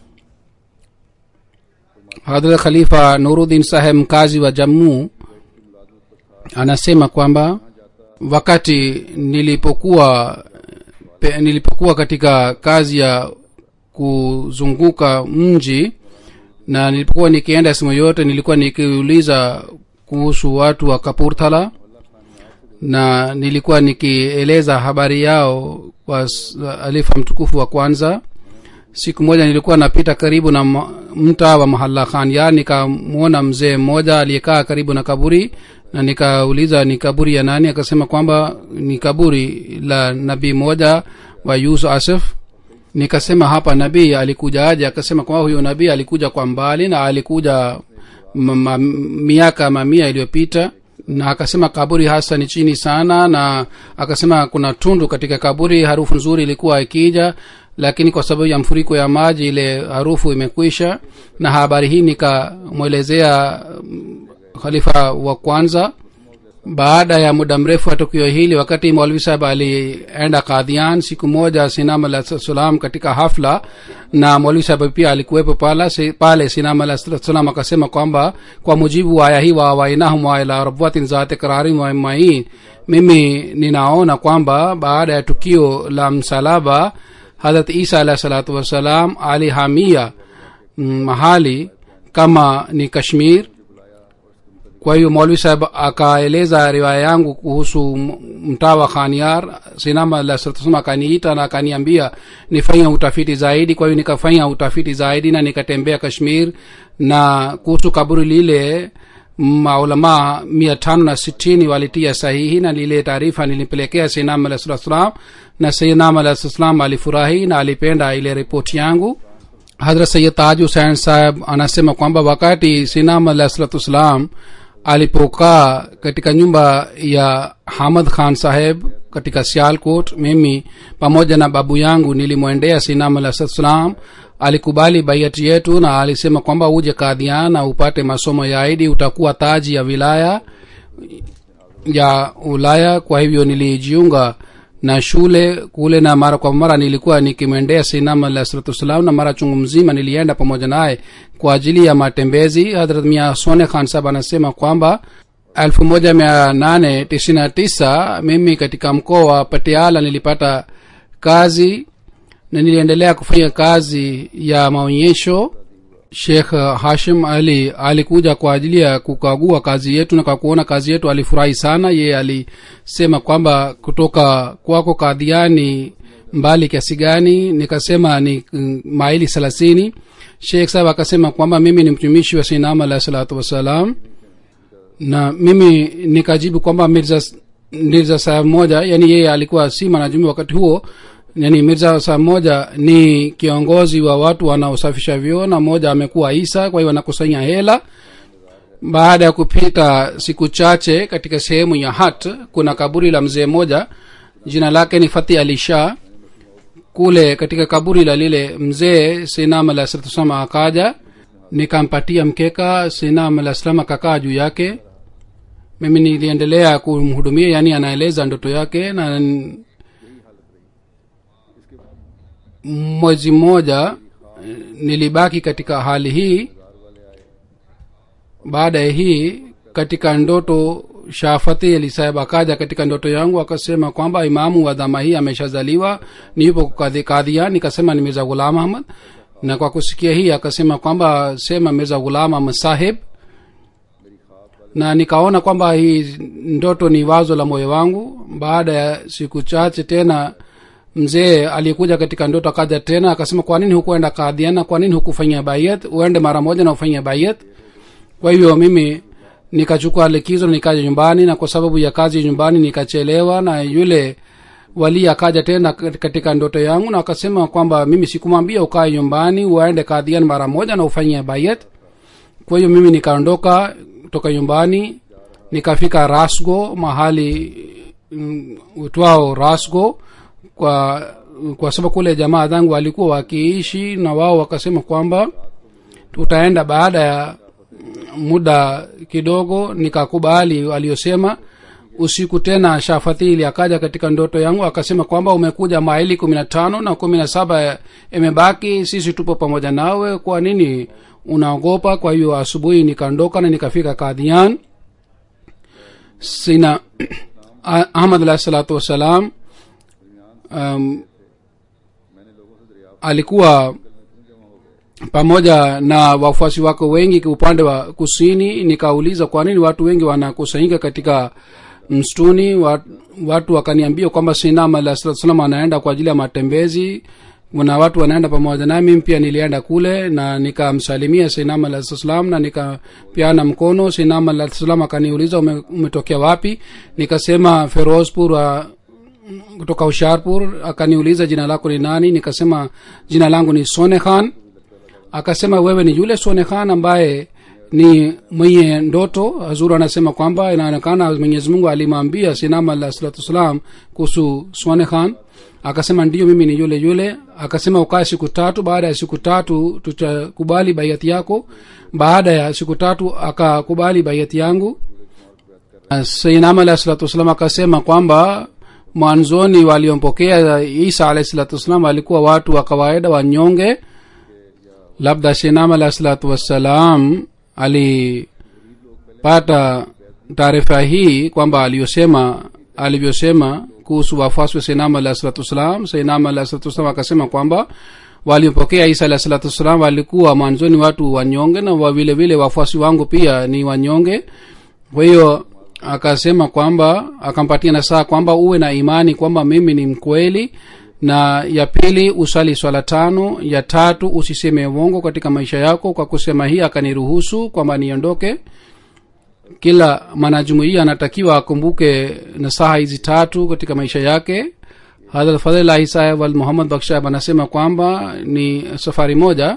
hadrat khalifa nuruddin saheb mkazi wa jammu anasema kwamba wakati nilipokuwa pe, nilipokuwa katika kazi ya kuzunguka mji na nilipokuwa nikienda sehemu yote nilikuwa nikiuliza kuhusu watu wa kapurthala na nilikuwa nikieleza habari yao kwa s- alifa mtukufu wa kwanza siku moja nilikuwa napita karibu na ma- mtaa wa mahalla khan ya nikamwona mzee mmoja aliyekaa karibu na kaburi na nikauliza ni kaburi ya nani akasema kwamba ni kaburi la nabii moja wa yusuf asif nikasema hapa nabii alikuja aje akasema kwamba huyo nabii alikuja kwa mbali na alikuja ma, ma, miaka mamia iliyopita na akasema kaburi hasa ni chini sana na akasema kuna tundu katika kaburi harufu nzuri ilikuwa ikija lakini kwa sababu ya mfuriko ya maji ile harufu imekwisha na habari hii nikamwelezea mm, khalifa wa kwanza baada ya muda mrefu wa tukio hili wakati maulvi sahab alienda kadhian siku moja sinam alah salam katika hafla na maulvi sahab pia alikuwepo pala, si, pale sinam alah salam akasema kwamba kwa mujibu wa aya hii wa wainahum wa ila rabwatin zati qararin wa main mimi ninaona kwamba baada ya tukio la msalaba hadrat isa alahi salatu wassalam alihamia mm, mahali kama ni kashmir kwa hiyo maulvi saheb akaeleza riwaya yangu kuhusu m- mtaa wa khaniar sinama alasema akaniita na akaniambia nifanye utafiti zaidi kwa hiyo nikafanya utafiti zaidi na nikatembea kashmir na kuhusu kaburi lile maulamaa mia tano na sitini walitia sahihi na lile taarifa nilipelekea sinam alah sala salam na sinam alah salam alifurahi na alipenda ile ripoti yangu hadrat sayid taj husein saheb anasema kwamba wakati sinam alah salatu wassalam alipokaa katika nyumba ya hamad khan saheb katika sialkot mimi pamoja na babu yangu nilimwendea sinam alah salatu wassalam alikubali baiati yetu na alisema kwamba uje kadhian na upate masomo ya aidi utakuwa taji ya wilaya ya ulaya kwa hivyo nilijiunga na shule kule na mara kwa mara nilikuwa nikimwendea sinam alah salatu wassalam na mara chungu mzima nilienda pamoja naye kwa ajili ya matembezi hadrat mia sone khan sahab anasema kwamba 1899 mimi katika mkoa wa patiala nilipata kazi na niliendelea kufanya kazi ya maonyesho shekh hashim ali alikuja kwa ajili ya kukagua kazi yetu na kwa kuona kazi yetu alifurahi sana yeye alisema kwamba kutoka kwako kadhiani mbali kiasi gani nikasema ni mm, maili thelathini shekh sahab akasema kwamba mimi ni mtumishi wa sinam alahi salatu wassalam na mimi nikajibu kwamba mirza mirza sahab moja yani yeye alikuwa si mwanajumi wakati huo yani mirza sahab moja ni kiongozi wa watu wanaosafisha vyoo na moja amekuwa isa kwa hiyo anakusanya hela baada ya kupita siku chache katika sehemu ya hat kuna kaburi la mzee moja jina lake ni fati ali shah kule katika kaburi la lile mzee sinam alah salatu wasalam akaja nikampatia mkeka sinam alah salam akakaa juu yake mimi niliendelea kumhudumia yani anaeleza ndoto yake na n- mwezi mmoja eh, nilibaki katika hali hii baada ya hii katika ndoto shafati alisaheb akaja katika ndoto yangu akasema kwamba imamu wa dhama hii ameshazaliwa nipo kadhi- kadhia nikasema ni mirza ghulam ahmad na kwa kusikia hii akasema kwamba sema mirza ghulam ahmad sahib na nikaona kwamba hii ndoto ni wazo la moyo wangu baada ya siku chache tena mzee aliyekuja katika ndoto akaja tena akasema kwa nini hukuenda kadhiana kwa nini hukufanya bayat uende mara moja na ufanye bayat kwa hivyo mimi nikachukua likizo nikaja nyumbani na kwa sababu ya kazi nyumbani nikachelewa na yule wali akaja tena katika ndoto yangu na akasema kwamba mimi sikumwambia ukae nyumbani uaende kadhian mara moja na ufanye bayat kwa hiyo mimi nikaondoka toka nyumbani nikafika rasgo mahali mm, utwao rasgo kwa kwa sababu kule jamaa zangu walikuwa wakiishi na wao wakasema kwamba tutaenda baada ya muda kidogo nikakubali waliosema usiku tena shafathili akaja katika ndoto yangu akasema kwamba umekuja maili kumi na tano na kumi na saba imebaki sisi tupo pamoja nawe kwa nini unaogopa kwa hiyo asubuhi nikaondoka na nikafika kadhian sina ahmad alahi salatu wassalam um, alikuwa pamoja na wafuasi wako wengi upande wa kusini nikauliza kwa nini watu wengi wanakusanyika katika msituni Wat- watu wakaniambia kwamba sinam alah salatu salam anaenda kwa ajili ya matembezi na watu wanaenda pamoja nami mimi pia nilienda kule na nikamsalimia sinam alah salatu salam na nikapiana mkono sinam alah salam akaniuliza ume, umetokea wapi nikasema ferozpur wa kutoka usharpur akaniuliza jina lako ni nani nikasema jina langu ni sone khan akasema wewe ni yule sone khan ambaye ni mwenye ndoto hazuru anasema kwamba inaonekana mwenyezi mungu alimwambia sinama alah salatu wassalam kuhusu swane khan akasema ndiyo mimi ni yule yule akasema ukae siku tatu baada ya siku tatu tutakubali baiati yako baada ya siku tatu akakubali baiati yangu sainam alah salatu wassalam akasema kwamba mwanzoni waliompokea isa alahi salatu wassalam walikuwa watu wa kawaida wanyonge labda shinam alahi salatu wassalam alipata taarifa hii kwamba aliyosema alivyosema kuhusu wafuasi wa sainam alah salatu wassalam sainam alah salatu wassalam akasema kwamba walimpokea isa alah salatu wassalam walikuwa mwanzoni watu wanyonge na wa vile vile wafuasi wangu pia ni wanyonge kwa hiyo akasema kwamba akampatia nasaha kwamba uwe na imani kwamba mimi ni mkweli na ya pili usali swala tano ya tatu usiseme uongo katika maisha yako kwa kusema hii akaniruhusu kwamba niondoke kila mwanajumuia anatakiwa akumbuke nasaha hizi tatu katika maisha yake hadrat fadhilahi saheb al muhammad bakshab anasema kwamba ni safari moja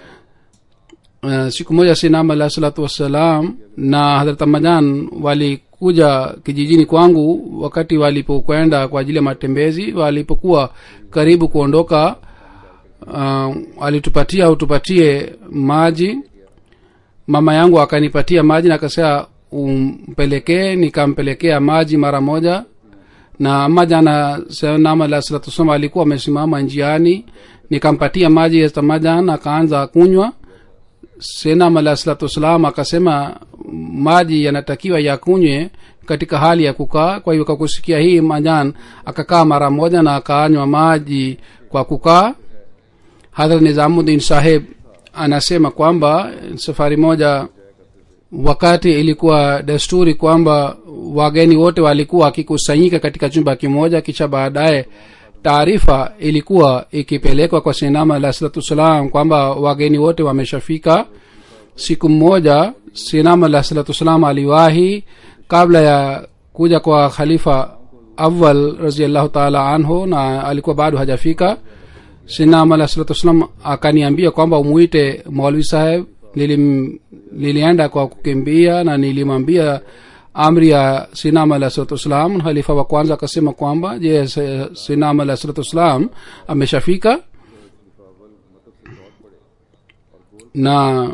uh, siku moja sinam alah salatu wassalam na hadrat amajan walikuja kijijini kwangu wakati walipokwenda kwa ajili ya matembezi walipokuwa karibu kuondoka uh, alitupatia utupatie maji mama yangu akanipatia maji na akasema umpelekee nikampelekea maji mara moja na majana senam alah salatu wassalam alikuwa amesimama njiani nikampatia maji majan akaanza kunywa senam alah salatu wassalam akasema maji yanatakiwa yakunywe katika hali ya kukaa kwa hiyo kakusikia hii majan akakaa mara moja na akaanywa maji kwa kukaa hadhrat nizamuddin saheb anasema kwamba safari moja wakati ilikuwa desturi kwamba wageni wote walikuwa wakikusanyika katika chumba kimoja kisha baadaye taarifa ilikuwa ikipelekwa kwa sinama alah salatu wassalam kwamba wageni wote wameshafika siku mmoja sinama alah salatu wassalam aliwahi kabla ya kuja kwa khalifa awal raziallahu taala anhu na alikuwa bado hajafika sinam alah salatu wassalam akaniambia kwamba umuite maulvi saheb nilim, nilienda kwa kukimbia na nilimwambia amri ya sinam alah salatu wassalam halifa wa kwanza akasema kwamba je sinam alah salatu wassalam ameshafika na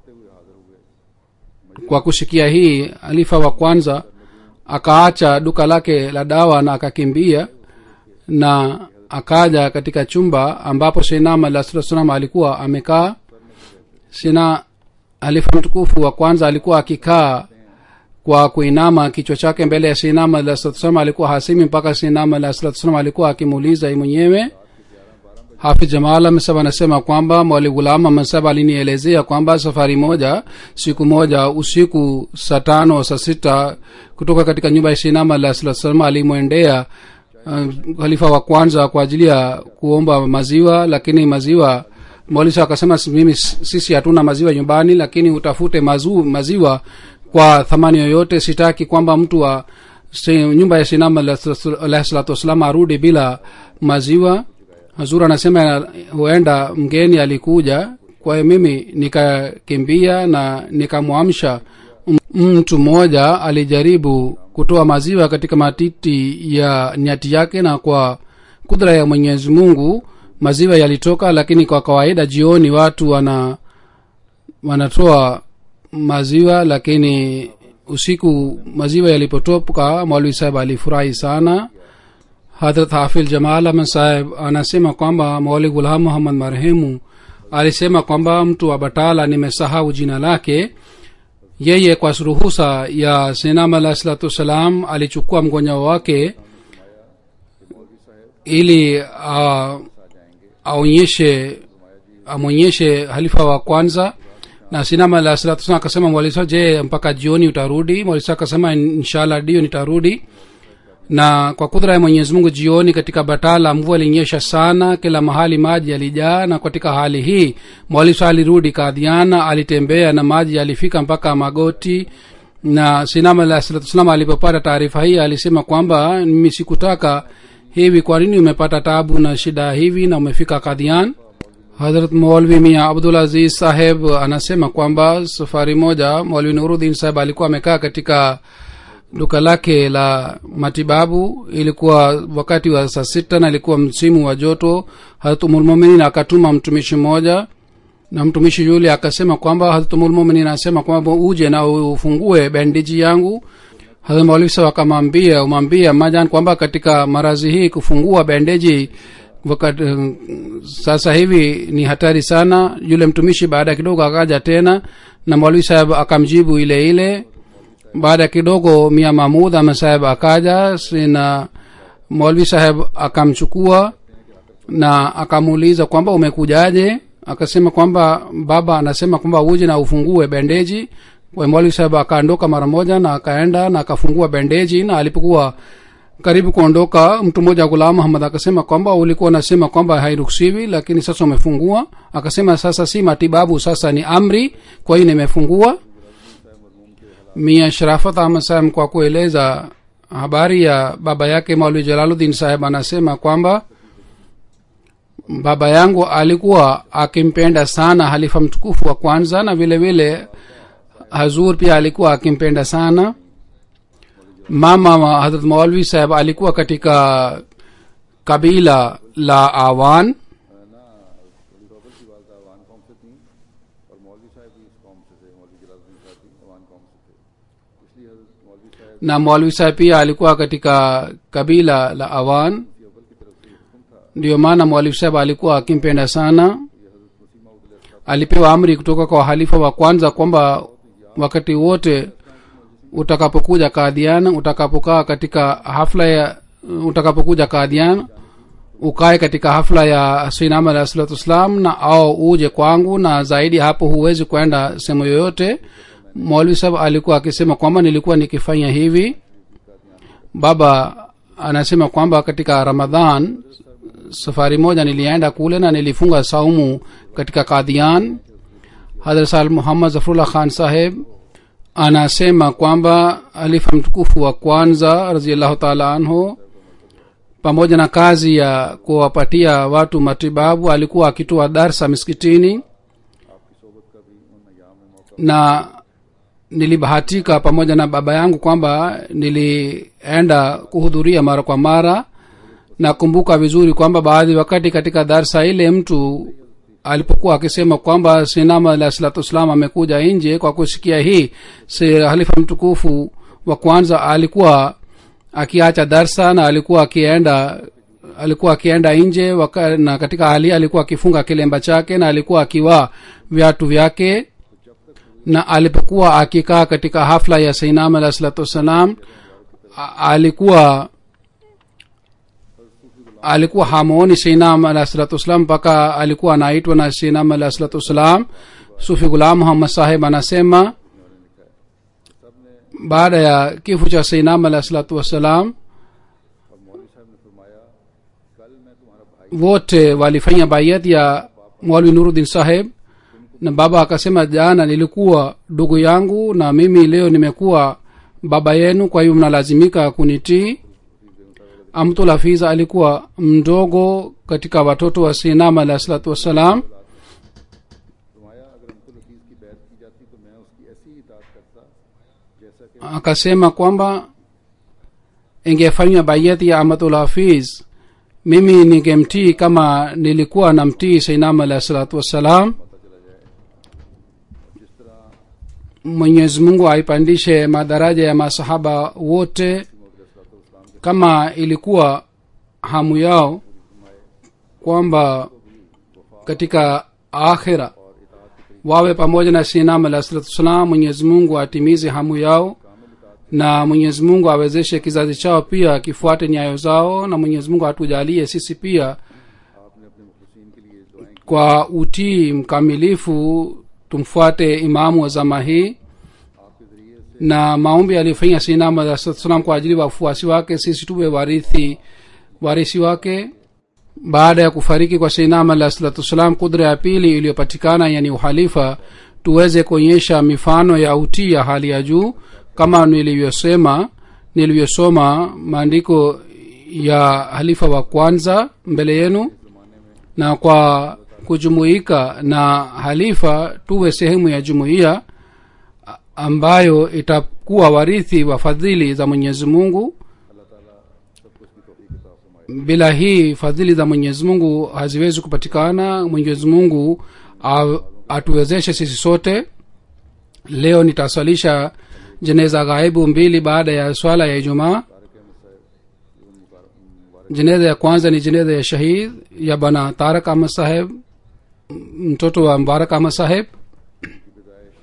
kwa kushikia hii halifa wa kwanza akaacha duka lake la dawa na akakimbia na akaja katika chumba ambapo sinam alah salatu wassalam alikuwa amekaa sina halifa mtukufu wa kwanza alikuwa akikaa kwa kuinama kichwa chake mbele ya sinama alahsalam alikuwa hasimi mpaka sinama alahsalam alikuwa akimuuliza mwenyewe hafi jamal msab anasema kwamba mwali gulama msab alinielezea kwamba safari moja siku moja usiku saa tano saa sita kutoka katika nyumba ya sinama alahsalam alimwendea uh, khalifa wa kwanza kwa ajili ya kuomba maziwa lakini maziwa mwalisa akasema mimi sisi hatuna maziwa nyumbani lakini utafute mazu, maziwa kwa thamani yoyote sitaki kwamba mtu wa si, nyumba ya sinam alahi salatu wassalam arudi bila maziwa hazur anasema huenda mgeni alikuja kwa hiyo mimi nikakimbia na nikamwamsha mtu mmoja alijaribu kutoa maziwa katika matiti ya nyati yake na kwa kudra ya mwenyezi mungu maziwa yalitoka lakini kwa kawaida jioni watu wana wanatoa maziwa lakini usiku maziwa yalipotoka mwalwi saheb alifurahi sana hadrat hafil jamal ahmad saheb anasema kwamba mwali gulham muhammad marehemu alisema kwamba mtu wa batala nimesahau jina lake yeye kwa ruhusa ya sinam alah salatu wassalam alichukua mgonjwa wake ili uh, aonyeshe amwonyeshe halifa wa kwanza na sinama alah salatu wasalam akasema mwalisa je mpaka jioni utarudi mwalisa akasema inshallah dio nitarudi na kwa kudra ya mwenyezi mungu jioni katika batala mvua ilinyesha sana kila mahali maji yalijaa na katika hali hii mwalisa alirudi kadhiana alitembea na maji yalifika mpaka magoti na sinama alah salatu wasalam alipopata taarifa hii alisema kwamba mimi sikutaka hivi kwa nini umepata tabu na shida hivi na umefika kadhian hadrat maulvi mia abdul aziz saheb anasema kwamba safari moja maulvi nurudin saheb alikuwa amekaa katika duka lake la matibabu ilikuwa wakati wa saa sita na ilikuwa msimu wa joto hatumulmuminin akatuma mtumishi mmoja na mtumishi yule akasema kwamba hatumulmuminin anasema kwamba uje na ufungue bandiji yangu hadha maulisa wakamwambia umwambia majan kwamba katika marazi hii kufungua bendeji wakati uh, sasa hivi ni hatari sana yule mtumishi baada ya kidogo akaja tena na mwalwi saheb akamjibu ile ile baada ya kidogo mia mahmud ama saheb akaja na molvi saheb akamchukua na akamuuliza kwamba umekujaje akasema kwamba baba anasema kwamba uje na ufungue bendeji kwa molvi saheb akaondoka mara moja na akaenda na akafungua bendeji na alipokuwa karibu kuondoka mtu mmoja gulam muhammad akasema kwamba ulikuwa unasema kwamba hairuhusiwi lakini sasa umefungua akasema sasa si matibabu sasa ni amri kwa hiyo nimefungua mia sharafat ahmad saheb kwa kueleza habari ya baba yake maulwi jalaluddin saheb anasema kwamba baba yangu alikuwa akimpenda sana halifa mtukufu wa kwanza na vile vile hazur pia alikuwa akimpenda sana mama wa hadrat maulvi saheb alikuwa katika kabila la awan ना अली रोबल की वालदा अवान कौम से थी और मौलवी साहब भी इस कौम से थे मौलवी जलालुद्दीन साहब भी अवान कौम से थे इसलिए हजरत मौलवी साहब na maulvi saheb pia alikuwa katika kabila la awan की अव्वल की तरफ से ये हुक्म था ndiyo maana maulvi saheb alikuwa akimpenda sana ये हजरत मसीमा Udal alipewa amri kutoka kwa halifa wa kwanza kwamba wakati wote utakapokuja kadhian utakapokaa katika hafla ya utakapokuja kadhian ukae katika hafla ya sinam alah salatu wassalam na au uje kwangu na zaidi hapo huwezi kwenda sehemu yoyote maulvi sahab alikuwa akisema kwamba nilikuwa nikifanya hivi baba anasema kwamba katika ramadhan safari moja nilienda kule na nilifunga saumu katika kadhian hadrat sal muhammad zafrullah khan saheb anasema kwamba alifa mtukufu wa kwanza raziallahu taala anhu pamoja na kazi ya kuwapatia watu matibabu alikuwa akitoa darsa miskitini आपकी सोबत का भी उन अयाम में मौका na nilibahatika pamoja na baba yangu kwamba nilienda kuhudhuria mara kwa mara nakumbuka vizuri kwamba baadhi wakati katika darsa ile mtu alipokuwa akisema kwamba sinama alah salatu wassalam amekuja nje kwa kusikia hii si halifa mtukufu wa kwanza alikuwa akiacha darsa na alikuwa akienda alikuwa akienda nje waka, na katika hali hii alikuwa akifunga kilemba chake na alikuwa akivaa viatu vyake na alipokuwa akikaa katika hafla ya sainam alah salatu wassalam a- alikuwa alikuwa hamuoni seinam alah salatu wassalam mpaka alikuwa anaitwa na seinam alah salatu wassalam sufi gulam muhammad saheb anasema baada ya kifo cha seinam alah salatu wassalam और मौलवी साहब ने फरमाया कल मैं तुम्हारा भाई wote walifanya bayat ya mwalwi nuruddin saheb na baba akasema jana nilikuwa ndugu yangu na mimi leo nimekuwa baba yenu kwa hiyo mnalazimika kunitii amtul hafiza alikuwa mdogo katika watoto wa sinam alah salatu wassalam फरमाया अगर अमतुल हफीज की बैत की जाती तो मैं उसकी ऐसी ही इतात करता जैसा कि akasema kwamba ingefanywa bayati ya amatul hafiz mimi ningemtii kama nilikuwa namtii sainam alah salatu wassalam जिस तरह mwenyezi mungu aipandishe madaraja ya masahaba wote kama ilikuwa hamu yao kwamba katika akhira wawe pamoja na sinam alah salatu wassalam mwenyezi mungu atimize hamu yao na mwenyezi mungu awezeshe kizazi chao pia kifuate nyayo zao na mwenyezi mungu atujalie sisi pia आपने अपने मुखलसिन के लिए दुआएं की kwa utii mkamilifu tumfuate imamu wa zama hii आपके जरिए से na maombi aliyofanya sinam alah salatu wassalam kwa ajili ya wafuasi wake sisi tuwe warithi warisi wake baada ya kufariki kwa sinam alah salatu wassalam kudra ya pili iliyopatikana yani uhalifa tuweze kuonyesha mifano ya utii ya hali ya juu kama nilivyosema nilivyosoma maandiko ya halifa wa kwanza mbele yenu na kwa kujumuika na halifa tuwe sehemu ya jumuiya a- ambayo itakuwa warithi wa fadhili za mwenyezi mungu अल्लाह ताला सब कुछ की तौफीक अता फरमाए bila hii fadhili za mwenyezi mungu haziwezi kupatikana mwenyezi mungu a- atuwezeshe sisi sote leo nitaswalisha jeneza ghaibu mbili baada ya swala ya ijumaa jeneza ya kwanza ni jeneza ya shahid ya bana tarak ahmad saheb mtoto wa mbarak ahmad saheb की पैदाइश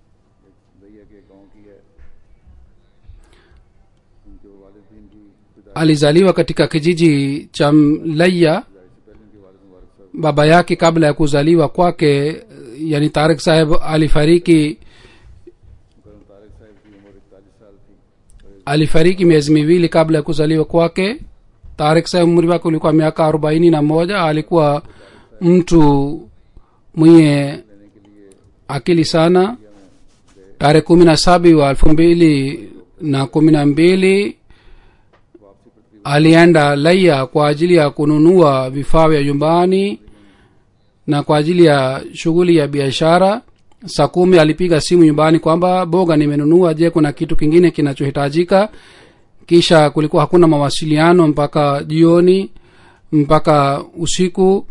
एक दैया के गांव की है उनके वालिदैन की पैदाइश alizaliwa katika kijiji cha laya baba yake kabla ya kuzaliwa kwake yani tarik saheb alifariki alifariki miezi miwili kabla ya kuzaliwa kwake tarik saheb umri wake ulikuwa miaka arobaini na moja alikuwa mtu mwenye akili sana tarehe kumi na saba wa elfu mbili na kumi na mbili alienda laya kwa ajili ya kununua vifaa vya nyumbani na kwa ajili ya shughuli ya biashara saa kumi alipiga simu nyumbani kwamba boga nimenunua je kuna kitu kingine kinachohitajika kisha kulikuwa hakuna mawasiliano mpaka jioni mpaka usiku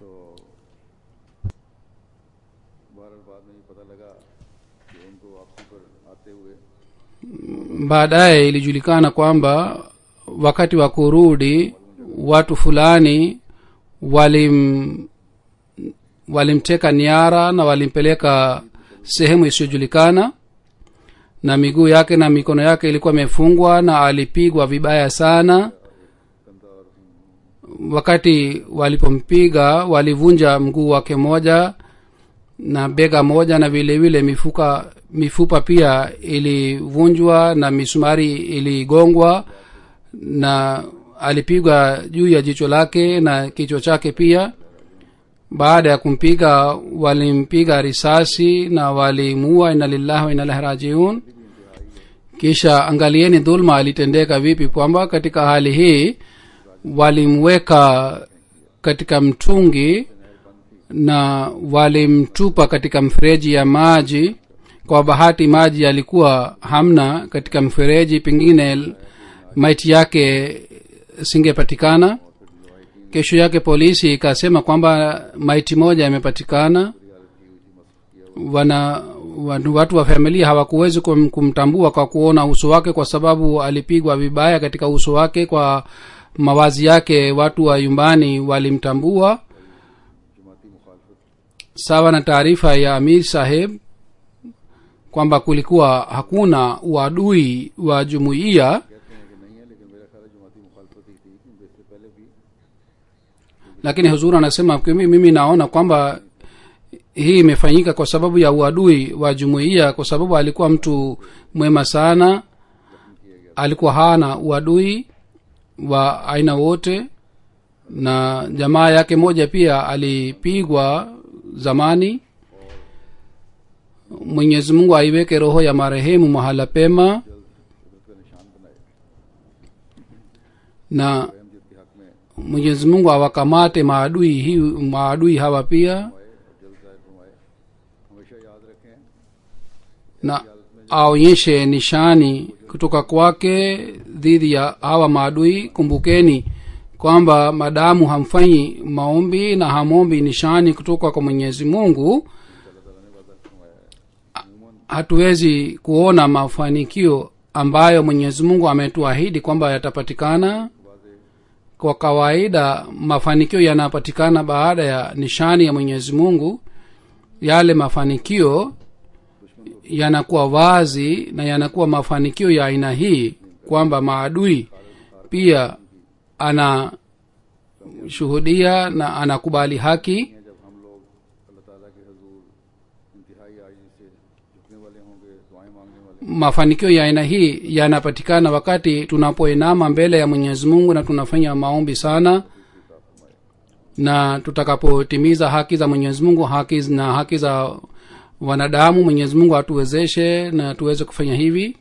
बहरहाल बाद में ये पता लगा कि उनको वापसी पर आते हुए baadaye ilijulikana kwamba wakati wa kurudi watu fulani walim walimteka niara na walimpeleka sehemu isiyojulikana na miguu yake na mikono yake ilikuwa imefungwa na alipigwa vibaya sana wakati walipompiga walivunja mguu wake moja na bega moja na vile vile mifuka mifupa pia ilivunjwa na misumari iligongwa na alipigwa juu ya jicho lake na kichwa chake pia baada ya kumpiga walimpiga risasi na walimuua ina lillahi wa ina ilahi rajiun kisha angalieni dhulma alitendeka vipi kwamba katika hali hii walimweka katika mtungi na walimtupa katika mfereji ya maji kwa bahati maji yalikuwa hamna katika mfereji pengine maiti yake singepatikana kesho yake polisi ikasema kwamba maiti moja imepatikana wana watu, watu wa familia hawakuwezi kum, kumtambua kwa kuona uso wake kwa sababu alipigwa vibaya katika uso wake kwa mawazi yake watu wa nyumbani walimtambua sawa na taarifa ya amir saheb kwamba kulikuwa hakuna uadui wa jumuiya lakini huzuri anasema mimi, mimi naona kwamba hii imefanyika kwa sababu ya uadui wa jumuiya kwa sababu alikuwa mtu mwema sana alikuwa hana uadui wa aina wote na jamaa yake moja pia alipigwa zamani mwenyezi mungu aiweke roho ya marehemu mahala pema na mwenyezi mungu awakamate maadui hi maadui hawa pia हमेशा याद रखें na aonyeshe nishani kutoka kwake dhidi ya hawa maadui kumbukeni kwamba madamu hamfanyi maombi na hamombi nishani kutoka kwa mwenyezi mungu hatuwezi kuona mafanikio ambayo mwenyezi mungu ametuahidi kwamba yatapatikana kwa kawaida mafanikio yanapatikana baada ya nishani ya mwenyezi mungu yale mafanikio yanakuwa wazi na yanakuwa mafanikio ya aina hii kwamba maadui pia anashuhudia na anakubali haki जब हम लोग अल्लाह ताला के हजूर इंतहाई आजी से झुकने वाले होंगे दुआएं मांगने वाले mafanikio ya aina hii yanapatikana wakati tunapoinama mbele ya mwenyezi mungu na tunafanya maombi sana na tutakapotimiza haki za mwenyezi mungu haki na haki za wanadamu mwenyezi mungu atuwezeshe na tuweze kufanya hivi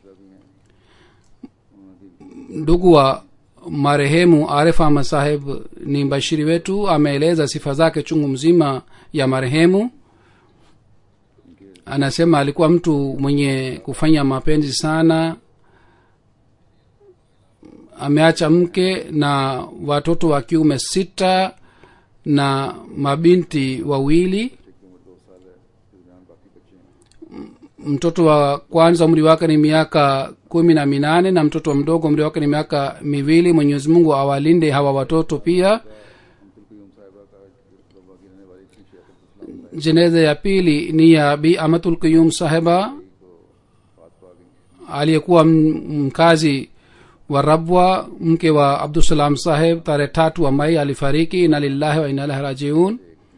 ndugu wa marehemu arif ahmad saheb ni mbashiri wetu ameeleza sifa zake chungu mzima ya marehemu anasema alikuwa mtu mwenye kufanya mapenzi sana ameacha mke na watoto wa kiume sita na mabinti wawili mtoto wa kwanza umri wake ni miaka kumi na minane na mtoto wa mdogo umri wake ni miaka miwili mwenyezi mungu awalinde hawa watoto pia jeneza ya pili ni ya bi amatul quyum saheba aliyekuwa m- mkazi wa rabwa mke wa abdusalam saheb tarehe tatu wa mai alifariki ina lillahi wa ina ilahi rajiun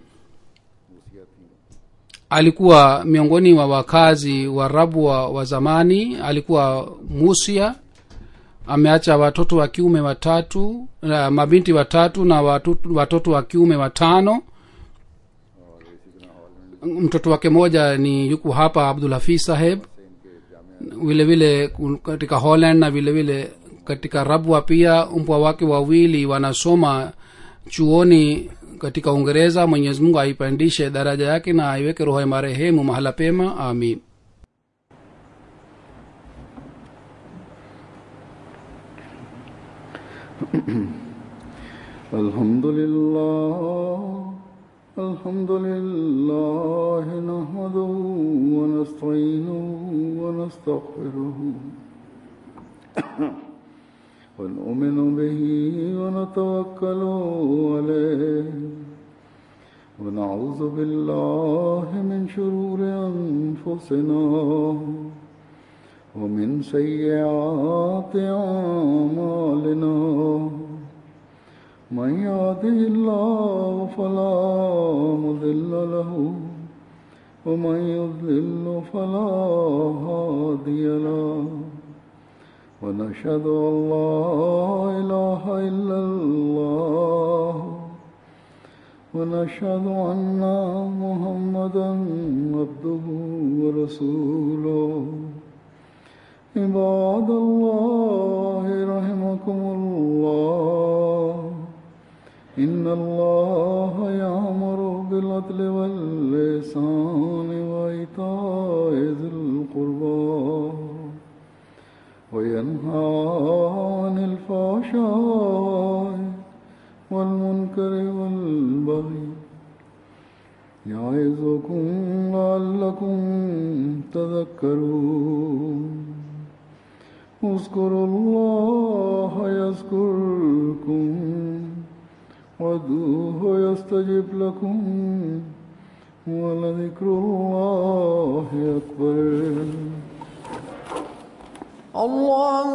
alikuwa miongoni mwa wakazi wa rabwa wa zamani alikuwa musia ameacha watoto wa kiume watatu uh, mabinti watatu na watoto, watoto wa kiume watano mtoto wake moja ni yuko hapa abdul hafiz saheb vile vile kun- katika holland na vile vile katika rabwa pia mpwa wake wawili wanasoma chuoni katika uingereza mwenyezi mungu aipandishe daraja yake na aiweke roho ya marehemu mahala pema amin الحمد لله الحمد لله نحمده ونستعينه ونستغفره ونؤمن به ونتوكل عليه ونعوذ بالله من شرور أنفسنا ومن سيئات أعمالنا من يهده الله فلا مضل له ومن يضلل فلا هادي له ونشهد ان لا اله الا الله ونشهد ان محمدا عبده ورسوله عباد الله رحمكم الله إن الله يأمر بالعدل واللسان وإيتاء ذي القربى وينهى عن الفحشاء والمنكر والبغي يعظكم لعلكم تذكرون اذكروا الله يذكركم وادعوه يستجب لكم ولذكر الله أكبر الله